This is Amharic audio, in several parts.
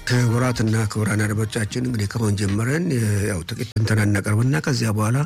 ክቡራትና ክቡራን አድማጮቻችን እንግዲህ ከመሆን ጀምረን ያው ጥቂት ትንተና እናቀርብና ከዚያ በኋላ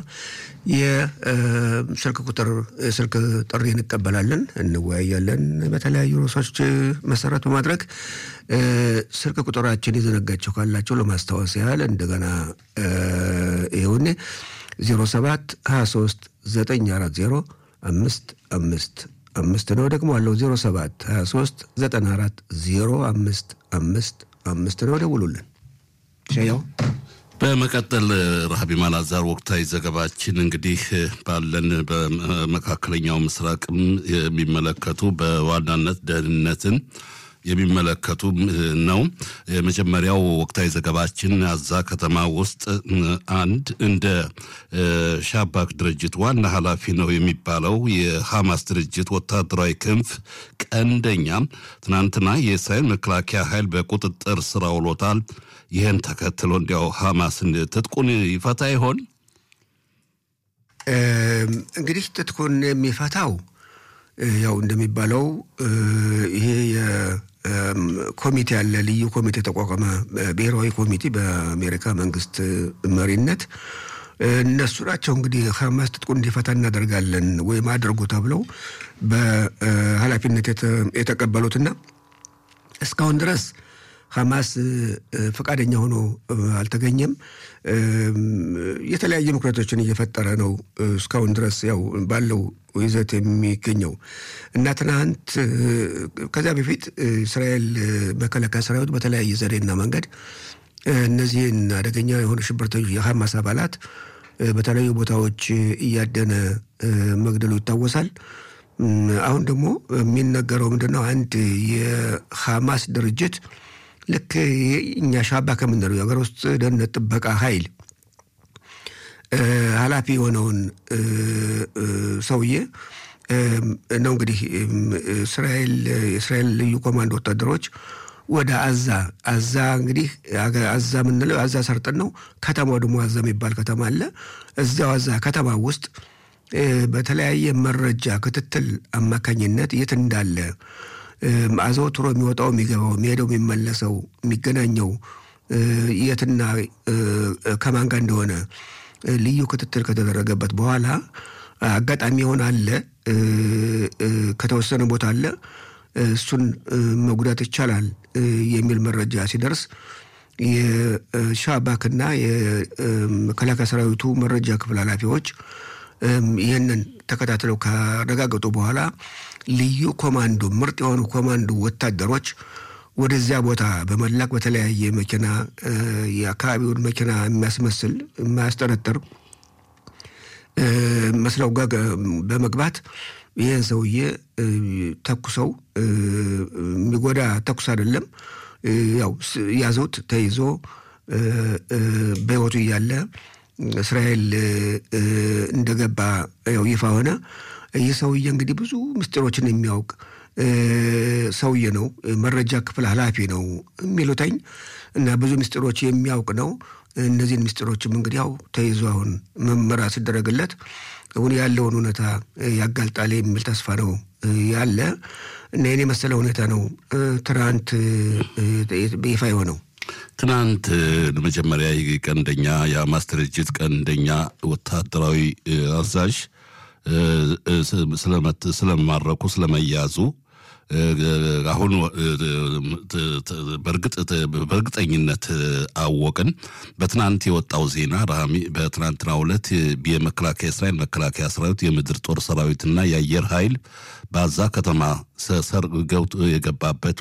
የስልክ ቁጥር ስልክ ጥሪ እንቀበላለን፣ እንወያያለን። በተለያዩ ርዕሶች መሰረት በማድረግ ስልክ ቁጥራችን የዘነጋቸው ካላቸው ለማስታወስ ያህል እንደገና ይሁን 07 23 940 አምስት አምስት አምስት ነው። ደግሞ አለው 07 23 94 05 አምስት አምስት ነው። ደውሉልን። ሸያው በመቀጠል ረሃቢ ማላዛር ወቅታዊ ዘገባችን እንግዲህ ባለን በመካከለኛው ምስራቅም የሚመለከቱ በዋናነት ደህንነትን የሚመለከቱ ነው። የመጀመሪያው ወቅታዊ ዘገባችን አዛ ከተማ ውስጥ አንድ እንደ ሻባክ ድርጅት ዋና ኃላፊ ነው የሚባለው የሐማስ ድርጅት ወታደራዊ ክንፍ ቀንደኛ ትናንትና የእስራኤል መከላከያ ኃይል በቁጥጥር ስር አውሎታል። ይህን ተከትሎ እንዲያው ሐማስን ትጥቁን ይፈታ ይሆን? እንግዲህ ትጥቁን የሚፈታው ያው እንደሚባለው ይሄ ኮሚቴ ያለ ልዩ ኮሚቴ ተቋቋመ፣ ብሔራዊ ኮሚቴ በአሜሪካ መንግስት መሪነት እነሱ ናቸው እንግዲህ ሐማስ ትጥቁን እንዲፈታ እናደርጋለን ወይም አድርጉ ተብለው በኃላፊነት የተቀበሉትና እስካሁን ድረስ ሐማስ ፈቃደኛ ሆኖ አልተገኘም። የተለያዩ ምክንያቶችን እየፈጠረ ነው እስካሁን ድረስ ያው ባለው ይዘት የሚገኘው እና ትናንት ከዚያ በፊት እስራኤል መከላከያ ሰራዊት በተለያየ ዘዴና መንገድ እነዚህን አደገኛ የሆኑ ሽብርተኞች የሐማስ አባላት በተለያዩ ቦታዎች እያደነ መግደሉ ይታወሳል። አሁን ደግሞ የሚነገረው ምንድነው? አንድ የሐማስ ድርጅት ልክ እኛ ሻባ ከምንለው የሀገር ውስጥ ደህንነት ጥበቃ ኃይል ኃላፊ የሆነውን ሰውዬ ነው እንግዲህ እስራኤል የእስራኤል ልዩ ኮማንዶ ወታደሮች ወደ አዛ አዛ እንግዲህ አዛ የምንለው አዛ ሰርጥን ነው። ከተማው ደግሞ አዛ የሚባል ከተማ አለ። እዚያው አዛ ከተማ ውስጥ በተለያየ መረጃ ክትትል አማካኝነት የት እንዳለ አዘውትሮ የሚወጣው የሚገባው የሚሄደው የሚመለሰው የሚገናኘው የትና ከማን ጋር እንደሆነ ልዩ ክትትል ከተደረገበት በኋላ አጋጣሚ የሆነ አለ ከተወሰነ ቦታ አለ እሱን መጉዳት ይቻላል የሚል መረጃ ሲደርስ የሻባክና የመከላከያ ሰራዊቱ መረጃ ክፍል ኃላፊዎች ይህንን ተከታትለው ካረጋገጡ በኋላ ልዩ ኮማንዶ ምርጥ የሆኑ ኮማንዶ ወታደሮች ወደዚያ ቦታ በመላክ በተለያየ መኪና የአካባቢውን መኪና የሚያስመስል የማያስጠረጥር መስለው ጋር በመግባት ይህን ሰውዬ ተኩሰው የሚጎዳ ተኩስ አይደለም፣ ያው ያዙት። ተይዞ በሕይወቱ እያለ እስራኤል እንደገባ ያው ይፋ ሆነ። ይህ ሰውዬ እንግዲህ ብዙ ምስጢሮችን የሚያውቅ ሰውዬ ነው። መረጃ ክፍል ኃላፊ ነው የሚሉተኝ እና ብዙ ምስጢሮች የሚያውቅ ነው። እነዚህን ምስጢሮችም እንግዲህ ያው ተይዞ አሁን ምርመራ ሲደረግለት አሁን ያለውን ሁኔታ ያጋልጣል የሚል ተስፋ ነው ያለ እና ይህን የመሰለ ሁኔታ ነው ትናንት ይፋ የሆነው። ትናንት ለመጀመሪያ ቀንደኛ የሐማስ ድርጅት ቀንደኛ ወታደራዊ አዛዥ ስለመማረኩ ስለመያዙ አሁን በእርግጠኝነት አወቅን። በትናንት የወጣው ዜና ራሚ በትናንትናው ዕለት የመከላከያ እስራኤል መከላከያ ሰራዊት የምድር ጦር ሰራዊትና የአየር ኃይል በአዛ ከተማ ሰር ገብቶ የገባበቱ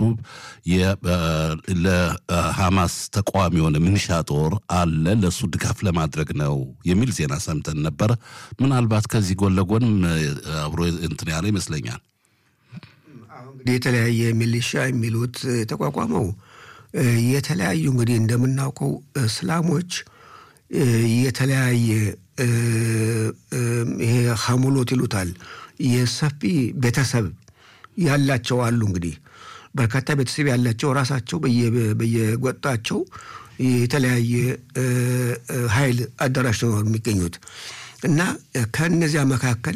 ለሐማስ ተቃዋሚ የሆነ ምንሻ ጦር አለ ለእሱ ድጋፍ ለማድረግ ነው የሚል ዜና ሰምተን ነበረ። ምናልባት ከዚህ ጎን ለጎን አብሮ እንትን ያለ ይመስለኛል። እንግዲህ የተለያየ ሚሊሻ የሚሉት የተቋቋመው የተለያዩ እንግዲህ እንደምናውቀው እስላሞች የተለያየ ይሄ ሀሙሎት ይሉታል የሰፊ ቤተሰብ ያላቸው አሉ። እንግዲህ በርካታ ቤተሰብ ያላቸው ራሳቸው በየጎጣቸው የተለያየ ኃይል አዳራሽ ነው የሚገኙት እና ከእነዚያ መካከል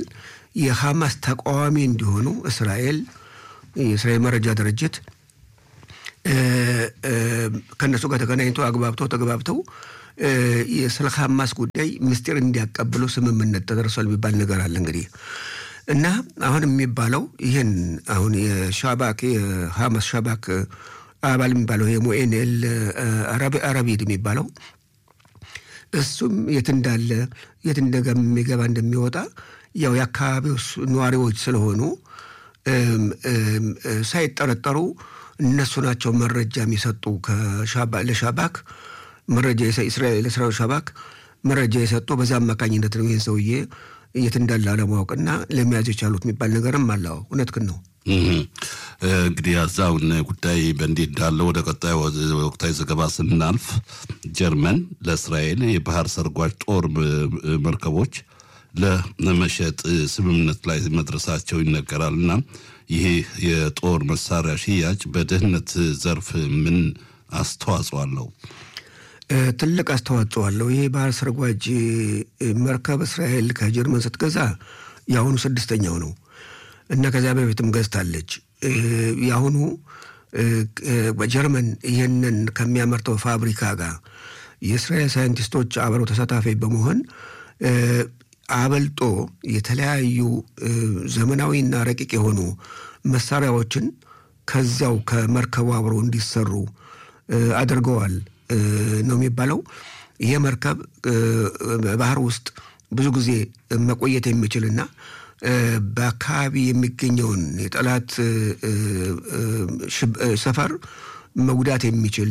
የሐማስ ተቃዋሚ እንዲሆኑ እስራኤል የእስራኤል መረጃ ድርጅት ከእነሱ ጋር ተገናኝተው አግባብተው ተግባብተው ስለ ሐማስ ጉዳይ ምስጢር እንዲያቀብሉ ስምምነት ተደርሷል የሚባል ነገር አለ እንግዲህ እና አሁን የሚባለው ይህን አሁን የሻባክ የሐማስ ሻባክ አባል የሚባለው የሞኤንኤል አረቢድ የሚባለው እሱም የት እንዳለ የት እንደሚገባ እንደሚወጣ ያው የአካባቢው ነዋሪዎች ስለሆኑ ሳይጠረጠሩ እነሱ ናቸው መረጃ የሚሰጡ ለሻባክ መረጃ ለእስራኤል ሻባክ መረጃ የሰጡ በዛ አማካኝነት ነው ይህን ሰውዬ የት እንዳለ አለማወቅና ለመያዝ የቻሉት የሚባል ነገርም አለው። እውነትህን ነው። እንግዲህ ያዛውን ጉዳይ በእንዲህ እንዳለ ወደ ቀጣይ ወቅታዊ ዘገባ ስናልፍ ጀርመን ለእስራኤል የባህር ሰርጓጅ ጦር መርከቦች ለመሸጥ ስምምነት ላይ መድረሳቸው ይነገራል እና ይሄ የጦር መሳሪያ ሽያጭ በደህንነት ዘርፍ ምን አስተዋጽኦ አለው? ትልቅ አስተዋጽኦ አለው። ይሄ ባህር ሰርጓጅ መርከብ እስራኤል ከጀርመን ስትገዛ የአሁኑ ስድስተኛው ነው እና ከዚያ በፊትም ገዝታለች። የአሁኑ ጀርመን ይህንን ከሚያመርተው ፋብሪካ ጋር የእስራኤል ሳይንቲስቶች አብረው ተሳታፊ በመሆን አበልጦ የተለያዩ ዘመናዊና ረቂቅ የሆኑ መሳሪያዎችን ከዚያው ከመርከቡ አብረው እንዲሰሩ አድርገዋል ነው የሚባለው። ይህ መርከብ ባህር ውስጥ ብዙ ጊዜ መቆየት የሚችልና በአካባቢ የሚገኘውን የጠላት ሰፈር መጉዳት የሚችል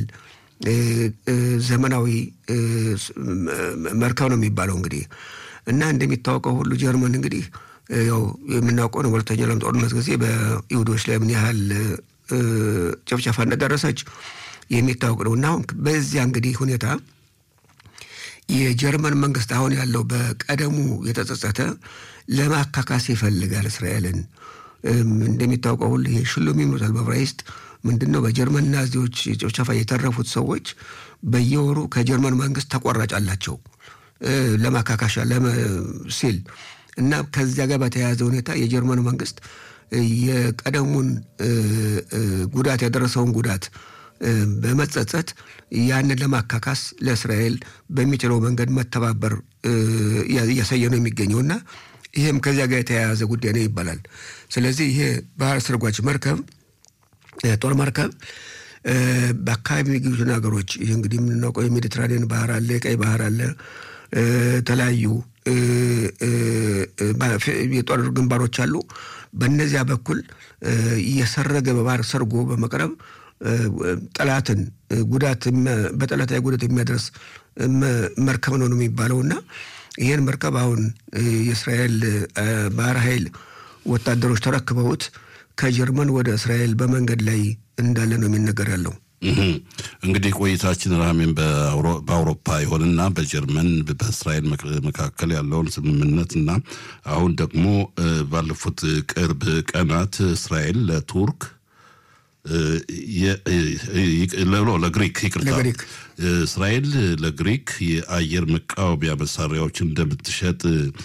ዘመናዊ መርከብ ነው የሚባለው እንግዲህ እና እንደሚታወቀው ሁሉ ጀርመን እንግዲህ ያው የምናውቀው ነው። በሁለተኛው ዓለም ጦርነት ጊዜ በይሁዶች ላይ ምን ያህል ጭፍጨፋ እንደደረሰች የሚታወቅ ነው እና አሁን በዚያ እንግዲህ ሁኔታ የጀርመን መንግስት አሁን ያለው በቀደሙ የተጸጸተ ለማካካስ ይፈልጋል እስራኤልን። እንደሚታወቀው ሁሉ ይሄ ሽሉም ይሉታል በዕብራይስጥ ምንድን ነው? በጀርመን ናዚዎች ጭፍጨፋ የተረፉት ሰዎች በየወሩ ከጀርመን መንግስት ተቆራጭ አላቸው ለማካካሻ ሲል እና ከዚያ ጋር በተያያዘ ሁኔታ የጀርመን መንግስት የቀደሙን ጉዳት ያደረሰውን ጉዳት በመጸጸት ያንን ለማካካስ ለእስራኤል በሚችለው መንገድ መተባበር እያሳየ ነው የሚገኘው እና ይህም ከዚያ ጋር የተያያዘ ጉዳይ ነው ይባላል። ስለዚህ ይሄ ባህር ሰርጓጅ መርከብ ጦር መርከብ በአካባቢ የሚገኙትን ሀገሮች ይህ እንግዲህ የምናውቀው የሜዲትራኒያን ባህር አለ፣ የቀይ ባህር አለ፣ የተለያዩ የጦር ግንባሮች አሉ። በእነዚያ በኩል እየሰረገ በባህር ሰርጎ በመቅረብ ጠላትን ጉዳት በጠላት ላይ ጉዳት የሚያደርስ መርከብ ነው ነው የሚባለው እና ይህን መርከብ አሁን የእስራኤል ባህር ኃይል ወታደሮች ተረክበውት ከጀርመን ወደ እስራኤል በመንገድ ላይ እንዳለ ነው የሚነገር ያለው። እንግዲህ ቆይታችን ራሜን በአውሮፓ ይሆንና በጀርመን በእስራኤል መካከል ያለውን ስምምነት እና አሁን ደግሞ ባለፉት ቅርብ ቀናት እስራኤል ለቱርክ ለግሪክ ይቅርታ፣ እስራኤል ለግሪክ የአየር መቃወሚያ መሳሪያዎች እንደምትሸጥ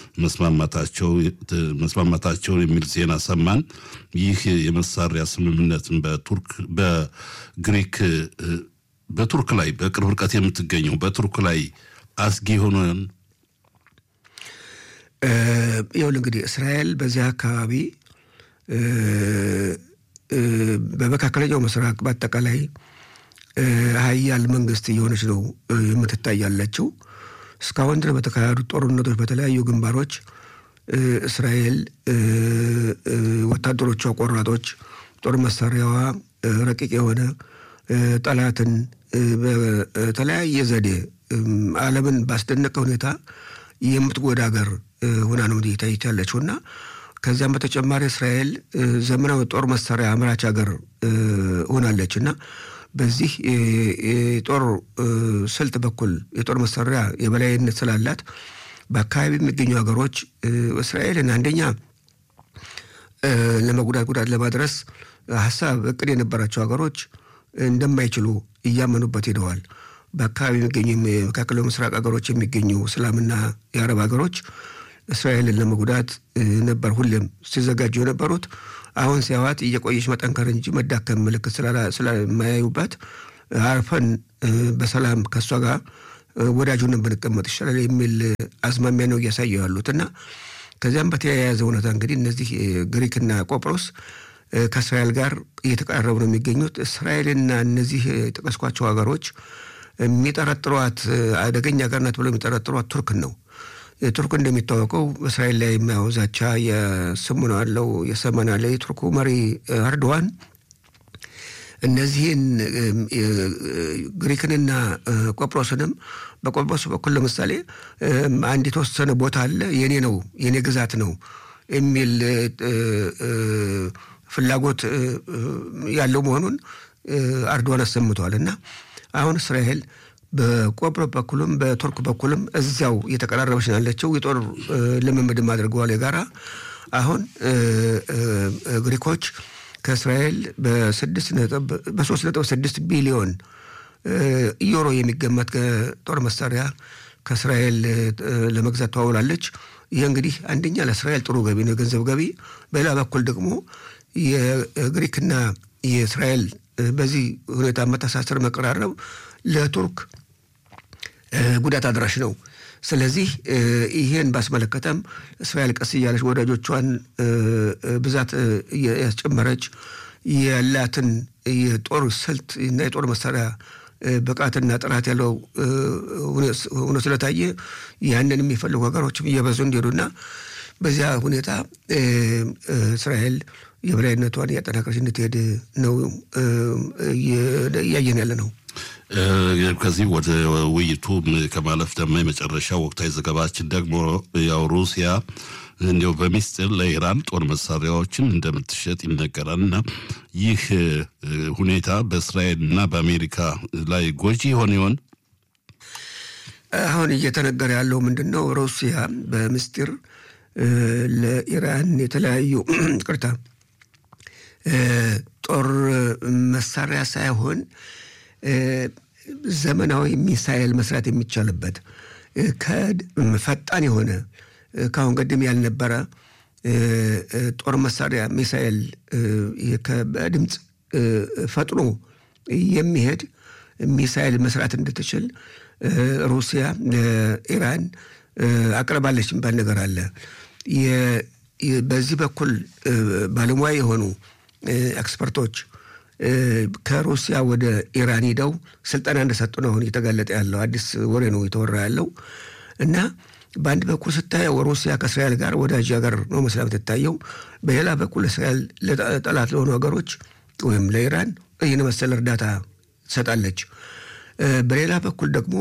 መስማማታቸውን የሚል ዜና ሰማን። ይህ የመሳሪያ ስምምነትን በቱርክ በግሪክ በቱርክ ላይ በቅርብ ርቀት የምትገኘው በቱርክ ላይ አስጊ የሆነን ይኸውልህ እንግዲህ እስራኤል በዚህ አካባቢ በመካከለኛው ምስራቅ በአጠቃላይ ሀያል መንግስት እየሆነች ነው የምትታይ ያለችው። እስካሁን ድረስ በተካሄዱት ጦርነቶች በተለያዩ ግንባሮች እስራኤል ወታደሮቿ ቆራጦች፣ ጦር መሳሪያዋ ረቂቅ የሆነ ጠላትን በተለያየ ዘዴ ዓለምን ባስደነቀ ሁኔታ የምትጎዳ ሀገር ሆና ነው ታይት ያለችው እና ከዚያም በተጨማሪ እስራኤል ዘመናዊ ጦር መሳሪያ አምራች ሀገር ሆናለች እና በዚህ የጦር ስልት በኩል የጦር መሳሪያ የበላይነት ስላላት በአካባቢ የሚገኙ ሀገሮች እስራኤልን አንደኛ ለመጉዳት ጉዳት ለማድረስ ሀሳብ እቅድ የነበራቸው ሀገሮች እንደማይችሉ እያመኑበት ሄደዋል። በአካባቢ የሚገኙ የመካከለኛው ምስራቅ ሀገሮች የሚገኙ እስላምና የአረብ ሀገሮች እስራኤልን ለመጉዳት ነበር ሁሌም ሲዘጋጁ የነበሩት። አሁን ሲያዋት እየቆየች መጠንከር እንጂ መዳከም ምልክት ስለማያዩባት አርፈን በሰላም ከእሷ ጋር ወዳጁንን ብንቀመጥ ይሻላል የሚል አዝማሚያ ነው እያሳዩ ያሉት እና ከዚያም በተያያዘ እውነታ እንግዲህ እነዚህ ግሪክና ቆጵሮስ ከእስራኤል ጋር እየተቀራረቡ ነው የሚገኙት። እስራኤልና እነዚህ የጠቀስኳቸው ሀገሮች የሚጠረጥሯት አደገኛ ሀገር ናት ብለው የሚጠረጥሯት ቱርክን ነው። ቱርክ እንደሚታወቀው በእስራኤል ላይ የማየው ዛቻ የስሙ ነው ያለው የሰመን ያለ የቱርኩ መሪ አርዶዋን እነዚህን ግሪክንና ቆጵሮስንም በቆጵሮስ በኩል ለምሳሌ አንድ የተወሰነ ቦታ አለ የኔ ነው የኔ ግዛት ነው የሚል ፍላጎት ያለው መሆኑን አርዶዋን አሰምተዋል እና አሁን እስራኤል በቆጵሮስ በኩልም በቱርክ በኩልም እዚያው እየተቀራረበች ነው ያለችው። የጦር ልምምድም አድርገዋል የጋራ አሁን ግሪኮች ከእስራኤል በስድስት ነጥብ በሶስት ነጥብ ስድስት ቢሊዮን ዩሮ የሚገመት ጦር መሳሪያ ከእስራኤል ለመግዛት ተዋውላለች። ይህ እንግዲህ አንደኛ ለእስራኤል ጥሩ ገቢ ነው፣ የገንዘብ ገቢ። በሌላ በኩል ደግሞ የግሪክና የእስራኤል በዚህ ሁኔታ መተሳሰር፣ መቀራረብ ለቱርክ ጉዳት አድራሽ ነው። ስለዚህ ይሄን ባስመለከተም እስራኤል ቀስ እያለች ወዳጆቿን ብዛት ያስጨመረች ያላትን የጦር ስልት እና የጦር መሳሪያ ብቃትና ጥራት ያለው ሆኖ ስለታየ ያንን የሚፈልጉ ሀገሮችም እየበዙ እንዲሄዱና በዚያ ሁኔታ እስራኤል የበላይነቷን እያጠናከረች እንድትሄድ ነው እያየን ያለ ነው። ከዚህ ወደ ውይይቱ ከማለፍ ደግሞ የመጨረሻ ወቅታዊ ዘገባችን ደግሞ ያው ሩሲያ እንዲያው በሚስጥር ለኢራን ጦር መሳሪያዎችን እንደምትሸጥ ይነገራል እና ይህ ሁኔታ በእስራኤል እና በአሜሪካ ላይ ጎጂ ይሆን ይሆን? አሁን እየተነገረ ያለው ምንድን ነው? ሩሲያ በምስጢር ለኢራን የተለያዩ ቅርታ ጦር መሳሪያ ሳይሆን ዘመናዊ ሚሳኤል መስራት የሚቻልበት ፈጣን የሆነ ከአሁን ቀደም ያልነበረ ጦር መሳሪያ ሚሳኤል በድምፅ ፈጥኖ የሚሄድ ሚሳኤል መስራት እንድትችል ሩሲያ ለኢራን አቅርባለች የሚባል ነገር አለ። በዚህ በኩል ባለሙያ የሆኑ ኤክስፐርቶች ከሩሲያ ወደ ኢራን ሂደው ስልጠና እንደሰጡ ነው አሁን እየተጋለጠ ያለው። አዲስ ወሬ ነው የተወራ ያለው እና በአንድ በኩል ስታየው ሩሲያ ከእስራኤል ጋር ወዳጅ ሀገር ነው መስላ የምትታየው። በሌላ በኩል እስራኤል ጠላት ለሆኑ ሀገሮች ወይም ለኢራን ይህን መሰል እርዳታ ትሰጣለች። በሌላ በኩል ደግሞ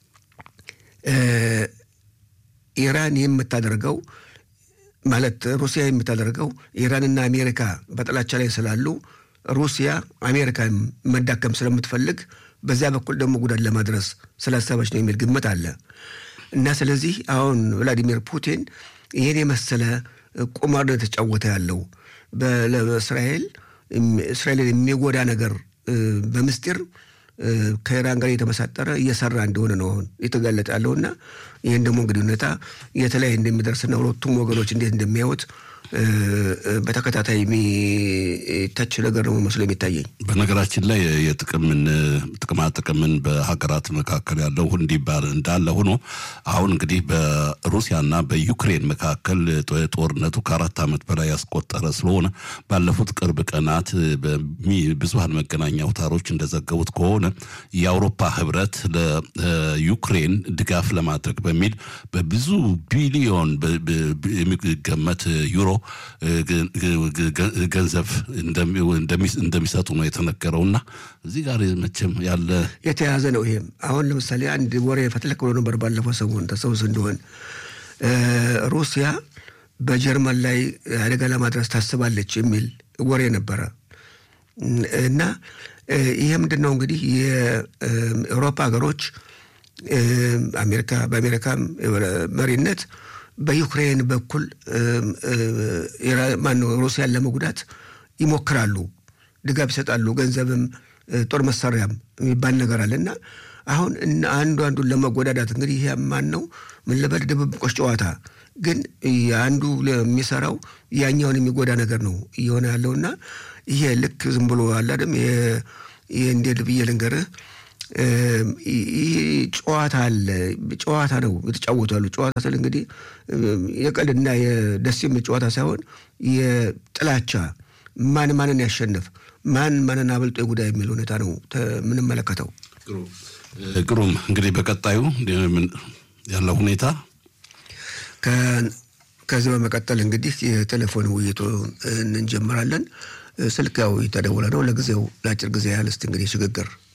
ኢራን የምታደርገው ማለት ሩሲያ የምታደርገው ኢራንና አሜሪካ በጥላቻ ላይ ስላሉ ሩሲያ አሜሪካን መዳከም ስለምትፈልግ በዚያ በኩል ደግሞ ጉዳት ለማድረስ ስላሰበች ነው የሚል ግምት አለ እና ስለዚህ አሁን ቭላዲሚር ፑቲን ይህን የመሰለ ቁማር ነው የተጫወተ ያለው በእስራኤል እስራኤልን የሚጎዳ ነገር በምስጢር ከኢራን ጋር የተመሳጠረ እየሰራ እንደሆነ ነው አሁን የተጋለጠ ያለውና ይህን ደግሞ እንግዲህ ሁኔታ የተለያየ እንደሚደርስና ሁለቱም ወገኖች እንዴት እንደሚያዩት በተከታታይ የሚተች ነገር ነው መስሎ የሚታየኝ። በነገራችን ላይ የጥቅምን ጥቅማ ጥቅምን በሀገራት መካከል ያለው እንዲባል እንዳለ ሆኖ አሁን እንግዲህ በሩሲያና በዩክሬን መካከል ጦርነቱ ከአራት ዓመት በላይ ያስቆጠረ ስለሆነ ባለፉት ቅርብ ቀናት ብዙሀን መገናኛ አውታሮች እንደዘገቡት ከሆነ የአውሮፓ ህብረት ለዩክሬን ድጋፍ ለማድረግ በሚል በብዙ ቢሊዮን የሚገመት ዩሮ ገንዘብ እንደሚሰጡ ነው የተነገረው። እና እዚህ ጋር መቼም ያለ የተያዘ ነው። ይሄም አሁን ለምሳሌ አንድ ወሬ ፈትለክ ብሎ ነበር ባለፈው ሰሞን ተሰውስ እንዲሆን ሩሲያ በጀርመን ላይ አደጋ ለማድረስ ታስባለች የሚል ወሬ ነበረ እና ይሄ ምንድን ነው እንግዲህ የአውሮፓ ሀገሮች አሜሪካ በአሜሪካም መሪነት በዩክሬን በኩል ማነው ሩሲያን ለመጉዳት ይሞክራሉ፣ ድጋፍ ይሰጣሉ፣ ገንዘብም ጦር መሳሪያም የሚባል ነገር አለ እና አሁን አንዱ አንዱን ለመጎዳዳት እንግዲህ ይሄ ማን ነው ምን ልበል ድብብቆች ጨዋታ ግን አንዱ የሚሰራው ያኛውን የሚጎዳ ነገር ነው እየሆነ ያለውና ይሄ ልክ ዝም ብሎ አላደም ይሄ እንዴት ብዬ ልንገርህ ይህ ጨዋታ አለ ጨዋታ ነው የተጫወቱ ያሉ ጨዋታ ስል እንግዲህ የቀልድና የደስ የሚል ጨዋታ ሳይሆን የጥላቻ ማን ማንን ያሸንፍ ማን ማንን አበልጦ የጉዳይ የሚል ሁኔታ ነው የምንመለከተው። ግሩም እንግዲህ በቀጣዩ ያለው ሁኔታ ከዚህ በመቀጠል እንግዲህ የቴሌፎን ውይይቱ እንጀምራለን። ስልክ ያው የተደወለ ነው። ለጊዜው ለአጭር ጊዜ ያህል እስቲ እንግዲህ ሽግግር